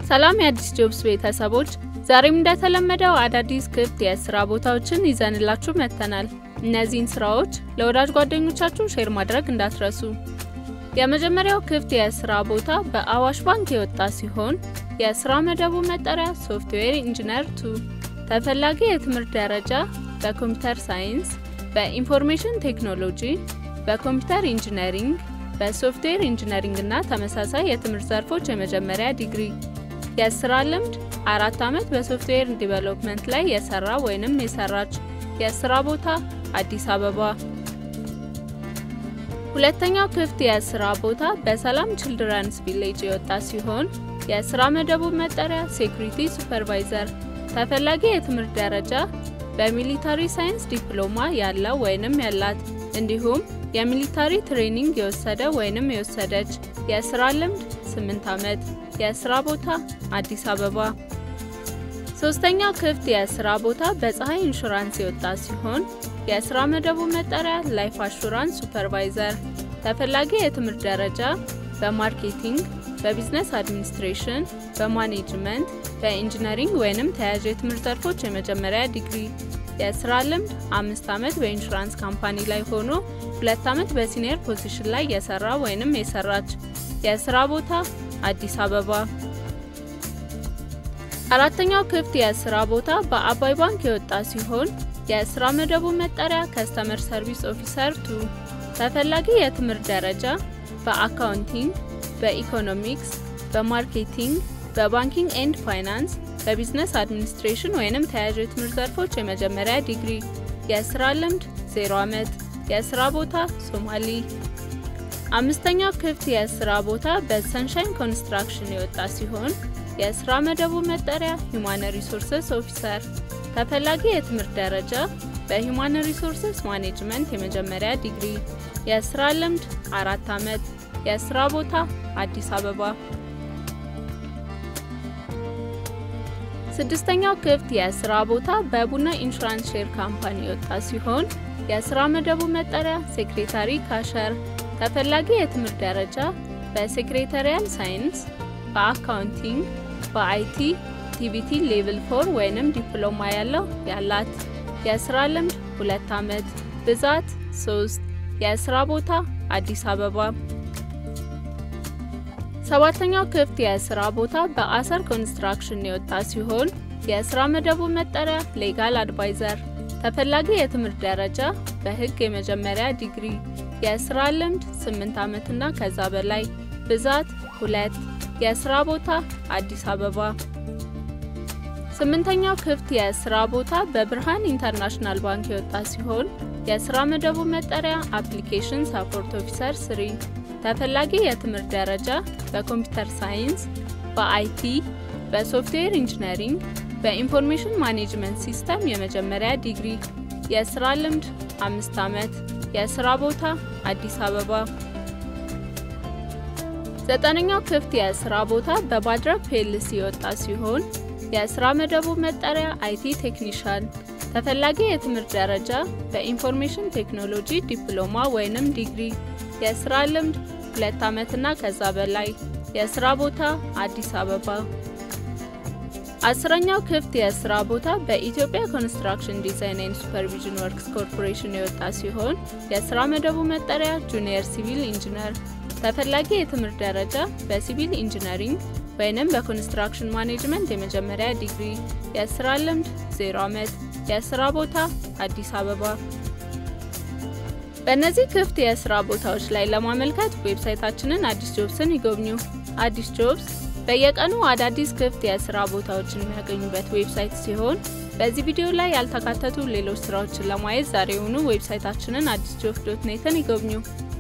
ሰላም የአዲስ ጆብስ ቤተሰቦች፣ ዛሬም እንደተለመደው አዳዲስ ክፍት የስራ ቦታዎችን ይዘንላችሁ መጥተናል። እነዚህን ስራዎች ለወዳጅ ጓደኞቻችሁ ሼር ማድረግ እንዳትረሱ። የመጀመሪያው ክፍት የስራ ቦታ በአዋሽ ባንክ የወጣ ሲሆን የስራ መደቡ መጠሪያ ሶፍትዌር ኢንጂነር ቱ፣ ተፈላጊ የትምህርት ደረጃ በኮምፒውተር ሳይንስ፣ በኢንፎርሜሽን ቴክኖሎጂ፣ በኮምፒውተር ኢንጂነሪንግ፣ በሶፍትዌር ኢንጂነሪንግ እና ተመሳሳይ የትምህርት ዘርፎች የመጀመሪያ ዲግሪ የስራ ልምድ አራት ዓመት በሶፍትዌር ዲቨሎፕመንት ላይ የሰራ ወይንም የሰራች። የስራ ቦታ አዲስ አበባ። ሁለተኛው ክፍት የስራ ቦታ በሰላም ችልድረንስ ቪሌጅ የወጣ ሲሆን የስራ መደቡ መጠሪያ ሴኩሪቲ ሱፐርቫይዘር፣ ተፈላጊ የትምህርት ደረጃ በሚሊታሪ ሳይንስ ዲፕሎማ ያለው ወይንም ያላት እንዲሁም የሚሊታሪ ትሬኒንግ የወሰደ ወይንም የወሰደች። የስራ ልምድ 8 ዓመት። የስራ ቦታ አዲስ አበባ። ሶስተኛው ክፍት የስራ ቦታ በፀሐይ ኢንሹራንስ የወጣ ሲሆን የስራ መደቡ መጠሪያ ላይፍ አሹራንስ ሱፐርቫይዘር፣ ተፈላጊ የትምህርት ደረጃ በማርኬቲንግ፣ በቢዝነስ አድሚኒስትሬሽን፣ በማኔጅመንት፣ በኢንጂነሪንግ ወይንም ተያያዥ የትምህርት ዘርፎች የመጀመሪያ ዲግሪ። የስራ ልምድ አምስት ዓመት በኢንሹራንስ ካምፓኒ ላይ ሆኖ ሁለት ዓመት በሲኒየር ፖዚሽን ላይ የሰራ ወይንም የሰራች። የስራ ቦታ አዲስ አበባ። አራተኛው ክፍት የስራ ቦታ በአባይ ባንክ የወጣ ሲሆን የስራ መደቡ መጠሪያ ከስተመር ሰርቪስ ኦፊሰር ቱ፣ ተፈላጊ የትምህርት ደረጃ በአካውንቲንግ፣ በኢኮኖሚክስ፣ በማርኬቲንግ፣ በባንኪንግ ኤንድ ፋይናንስ፣ በቢዝነስ አድሚኒስትሬሽን ወይንም ተያያዥ የትምህርት ዘርፎች የመጀመሪያ ዲግሪ። የስራ ልምድ 0 ዓመት። የስራ ቦታ ሶማሊ። አምስተኛው ክፍት የስራ ቦታ በሰንሻይን ኮንስትራክሽን የወጣ ሲሆን የስራ መደቡ መጠሪያ ሂውማን ሪሶርስስ ኦፊሰር፣ ተፈላጊ የትምህርት ደረጃ በሂውማን ሪሶርስስ ማኔጅመንት የመጀመሪያ ዲግሪ። የስራ ልምድ አራት ዓመት። የስራ ቦታ አዲስ አበባ። ስድስተኛው ክፍት የስራ ቦታ በቡና ኢንሹራንስ ሼር ካምፓኒ የወጣ ሲሆን የስራ መደቡ መጠሪያ ሴክሬታሪ ካሸር፣ ተፈላጊ የትምህርት ደረጃ በሴክሬታሪያል ሳይንስ፣ በአካውንቲንግ፣ በአይቲ ቲቪቲ ሌቭል ፎር ወይንም ዲፕሎማ ያለው ያላት። የስራ ልምድ ሁለት ዓመት። ብዛት ሶስት የስራ ቦታ አዲስ አበባ። ሰባተኛው ክፍት የስራ ቦታ በአሰር ኮንስትራክሽን የወጣ ሲሆን የስራ መደቡ መጠሪያ ሌጋል አድቫይዘር፣ ተፈላጊ የትምህርት ደረጃ በህግ የመጀመሪያ ዲግሪ። የስራ ልምድ 8 ዓመትና ከዛ በላይ። ብዛት ሁለት የስራ ቦታ አዲስ አበባ። ስምንተኛው ክፍት የስራ ቦታ በብርሃን ኢንተርናሽናል ባንክ የወጣ ሲሆን የስራ መደቡ መጠሪያ አፕሊኬሽን ሳፖርት ኦፊሰር ስሪ፣ ተፈላጊ የትምህርት ደረጃ በኮምፒውተር ሳይንስ፣ በአይቲ፣ በሶፍትዌር ኢንጂነሪንግ፣ በኢንፎርሜሽን ማኔጅመንት ሲስተም የመጀመሪያ ዲግሪ። የስራ ልምድ አምስት ዓመት። የስራ ቦታ አዲስ አበባ። ዘጠነኛው ክፍት የስራ ቦታ በባድራ ፒኤልሲ የወጣ ሲሆን የስራ መደቡ መጠሪያ አይቲ ቴክኒሻን፣ ተፈላጊ የትምህርት ደረጃ በኢንፎርሜሽን ቴክኖሎጂ ዲፕሎማ ወይንም ዲግሪ። የስራ ልምድ ሁለት ዓመትና ከዛ በላይ። የስራ ቦታ አዲስ አበባ። አስረኛው ክፍት የስራ ቦታ በኢትዮጵያ ኮንስትራክሽን ዲዛይን ኤንድ ሱፐርቪዥን ወርክስ ኮርፖሬሽን የወጣ ሲሆን የስራ መደቡ መጠሪያ ጁኒየር ሲቪል ኢንጂነር፣ ተፈላጊ የትምህርት ደረጃ በሲቪል ኢንጂነሪንግ ወይንም በኮንስትራክሽን ማኔጅመንት የመጀመሪያ ዲግሪ። የስራ ልምድ 0 ዓመት። የስራ ቦታ አዲስ አበባ። በእነዚህ ክፍት የስራ ቦታዎች ላይ ለማመልከት ዌብሳይታችንን አዲስ ጆብስን ይጎብኙ። አዲስ ጆብስ በየቀኑ አዳዲስ ክፍት የስራ ቦታዎችን የሚያገኙበት ዌብሳይት ሲሆን በዚህ ቪዲዮ ላይ ያልተካተቱ ሌሎች ስራዎችን ለማየት ዛሬውኑ ዌብሳይታችንን አዲስ ጆብ ዶት ኔትን ይጎብኙ።